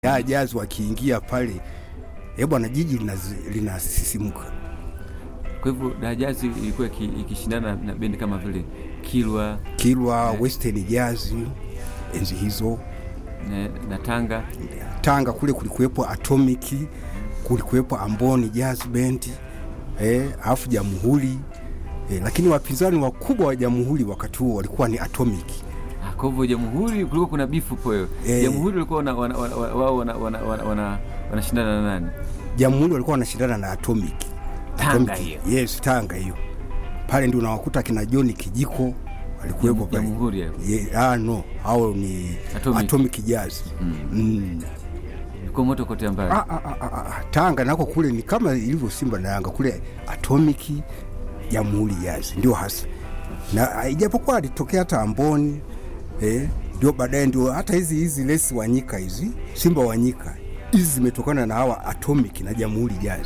ya jazi wakiingia pale, eh bwana, jiji linazi- linasisimuka. Kwa hivyo Dajazi ilikuwa iki- ikishindana na bendi kama vile Kilwa Kilwa, Western Jazz enzi hizo. na, na Tanga. Tanga kule kulikuwepo Atomic, kulikuwepo Amboni Jazz Band eh, alafu Jamhuri eh, lakini wapinzani wakubwa wa Jamhuri wakati huo walikuwa ni Atomic. Ah, Kwa hivyo Jamhuri kulikuwa kuna bifu po hiyo. Eh. Jamhuri walikuwa wana- wana- wana- wao wana- wana- wana- wana- wanashindana na nani? Jamhuri walikuwa wanashindana na Atomic. Tanga Atomic, hiyo. Yes, Tanga hiyo. Pale ndio unawakuta kina John Kijiko walikuwepo pale. Jamhuri hayo. Ye, ah, no, hao ni Atomic. Atomic, Jazz. Mm. Ilikuwa moto kote ambayo. Ah, ah, ah, ah, ah. Tanga nako kule ni kama ilivyo Simba na Yanga kule Atomic Jamhuri Jazz ndio hasa, na ah, ijapokuwa alitokea hata Amboni eh, ndio baadaye ndio hata hizi hizi lesi Wanyika hizi Simba Wanyika hizi zimetokana na hawa Atomic na Jamhuri Jazz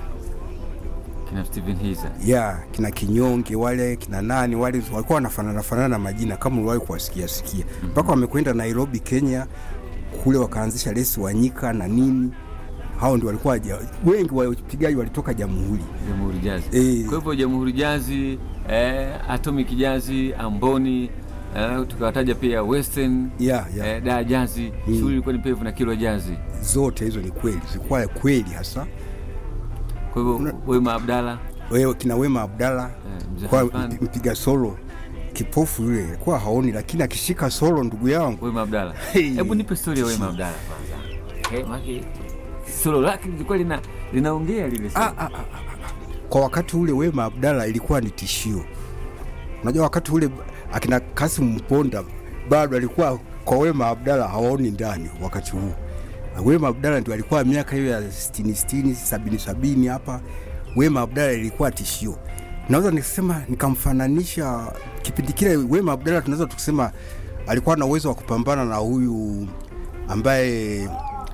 Kina Steven Hiza. ya kina Kinyonge wale kina nani wale walikuwa wanafanana fanana na majina kama uliwahi kuwasikia sikia mpaka wamekwenda Nairobi Kenya kule wakaanzisha lesi Wanyika na nini, hao ndio walikuwa ja- wengi wapigaji walitoka Jamhuri. Jamhuri Jazi. Eh. Kwa hivyo Jamhuri Jazi, eh, Atomic Jazi, Amboni, eh, tukawataja pia Western ya ya eh, Da Jazi, shughuli ilikuwa ni pevu na Kilwa Jazi. zote hizo ni kweli, zilikuwa kweli hasa. Kwa hivyo Wema Abdalla, Wewe kina Wema Abdalla eh, Mzee kwa Halfan, mpiga solo kipofu yule alikuwa haoni, lakini akishika solo, ndugu yangu Wema Abdalla. Hey. Hebu nipe story ya Wema Abdalla kwanza. Eh, maki solo lake lilikuwa lina linaongea lile solo. Ah, ah, ah, ah. kwa wakati ule Wema Abdalla ilikuwa ni tishio. Unajua wakati ule akina Kasim Mponda bado alikuwa kwa Wema Abdalla hawaoni ndani wakati huu. Wema Abdalla ndio alikuwa miaka hiyo ya 60 60 70 70 hapa. Wema Abdalla ilikuwa tishio. Naweza nikasema nikamfananisha kipindi kile Wema Abdalla tunaweza tukisema alikuwa na uwezo wa kupambana na huyu ambaye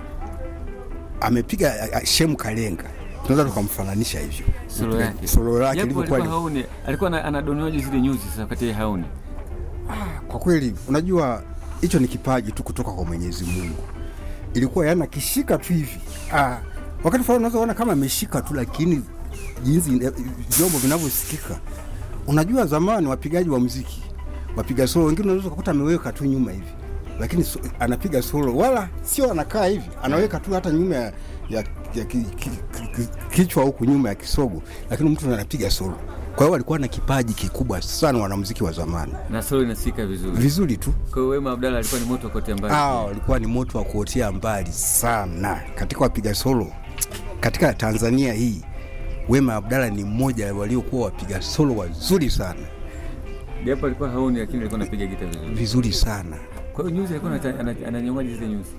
amepiga a- a- Shemu Kalenga, tunaweza tukamfananisha hivyo Solo yake. solo lake Japo ilivyokuwa alikuwa haoni, alikuwa ana- anadonoaje zile nyuzi sasa wakati yeye haoni. kwa kweli, unajua hicho ni kipaji tu kutoka kwa Mwenyezi Mungu. Ilikuwa yana kishika tu hivi ah, wakati fulani unaweza kuona kama ameshika tu, lakini jinsi ina- vyombo vinavyosikika. Unajua zamani wapigaji wa muziki wapiga solo wengine unaweza kukuta ameweka tu nyuma hivi, lakini so, anapiga solo wala sio anakaa hivi, anaweka tu hata nyuma ya, ya, ya ki, ki, ki, kichwa huku nyuma ya kisogo, lakini mtu anapiga solo. Kwa hiyo walikuwa na kipaji kikubwa sana wanamuziki wa zamani, Na solo inasikika vizuri. vizuri tu. Kwa hiyo Wema Abdalla alikuwa ni moto kote ambayo. Ah, walikuwa ni moto wa kuotea mbali sana katika wapiga solo katika Tanzania hii. Wema Abdalla ni mmoja waliokuwa wapiga solo wazuri sana, Japo alikuwa haoni lakini alikuwa anapiga gita vizuri. vizuri sana. Kwa hiyo nyuzi alikuwa anata- ana- ananyongaje zile nyuzi.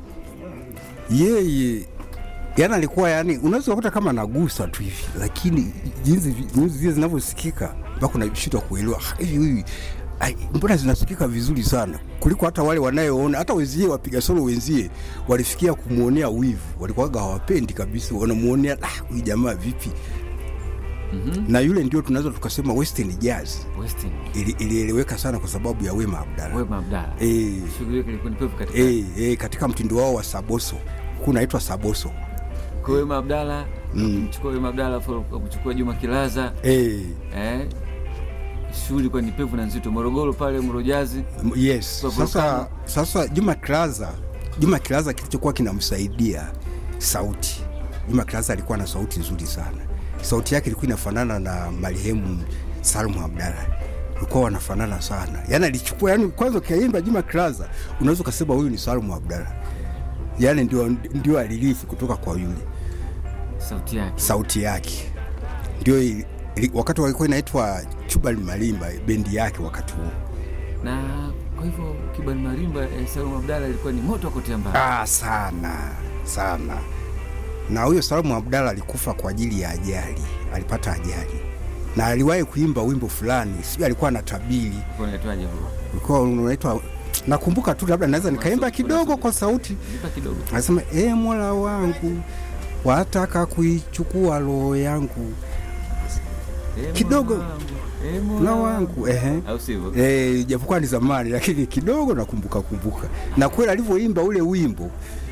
Yeye yani alikuwa yani, unaweza kukuta kama anagusa tu hivi, lakini jinsi vi- nyuzi zile zinavyosikika mpaka unashindwa kuelewa "Ah, hivi hivi ai, mbona zinasikika vizuri sana kuliko hata wale wanayoona. Hata wenzie wapiga solo wenzie walifikia kumwonea wivu, walikuwaga hawapendi kabisa, wanamuonea ah, huyu jamaa vipi? na yule ndio tunaweza tukasema Western Jazz Western. ili- ilieleweka sana kwa sababu ya Wema Abdalla. Wema Abdalla. Eh, Shughuli yake ilikuwa ni pevu katika. eh, eh, katika mtindo wao wa saboso kunaitwa saboso Kwa hiyo Wema Abdalla, mchukua Wema Abdalla afu kuchukua Juma Kilaza. eh, Eh. Shughuli ilikuwa ni pevu na nzito. Morogoro pale Morojazi. m- yes. Kwa Sasa, volcano. sasa Juma Kilaza, Juma Kilaza kilichokuwa kinamsaidia sauti. Juma Kilaza alikuwa na sauti nzuri sana, sauti yake ilikuwa inafanana na marehemu Salmu Abdalla, ilikuwa wanafanana sana. Yani alichukua yani, kwanza ukiimba Juma Kilaza unaweza ukasema huyu ni Salmu Abdalla, yani ndio, ndio alirithi kutoka kwa yule Sauti yake. sauti yake ndio ili- ili- wakati walikuwa inaitwa Chubali Malimba bendi yake wakati huo. Na kwa hivyo Kibali Marimba eh, Salum Abdalla ilikuwa ni moto kote ambayo. Ah, sana sana. Na huyo Salamu Abdalla alikufa kwa ajili ya ajali, alipata ajali na aliwahi kuimba wimbo fulani, sijui alikuwa anatabiri, Kwa inaitwaje huo? ulikuwa unaitwa, nakumbuka tu, labda naweza nikaimba kidogo kwa sauti. Nipa kidogo. Anasema, e Mola wangu, wataka kuichukua roho yangu Eh, Kidogo. Mola wangu, eh, Mola na wangu ehe. Au sivyo? Eh, japokuwa ni zamani lakini kidogo nakumbuka kumbuka, na kweli alivyoimba ule wimbo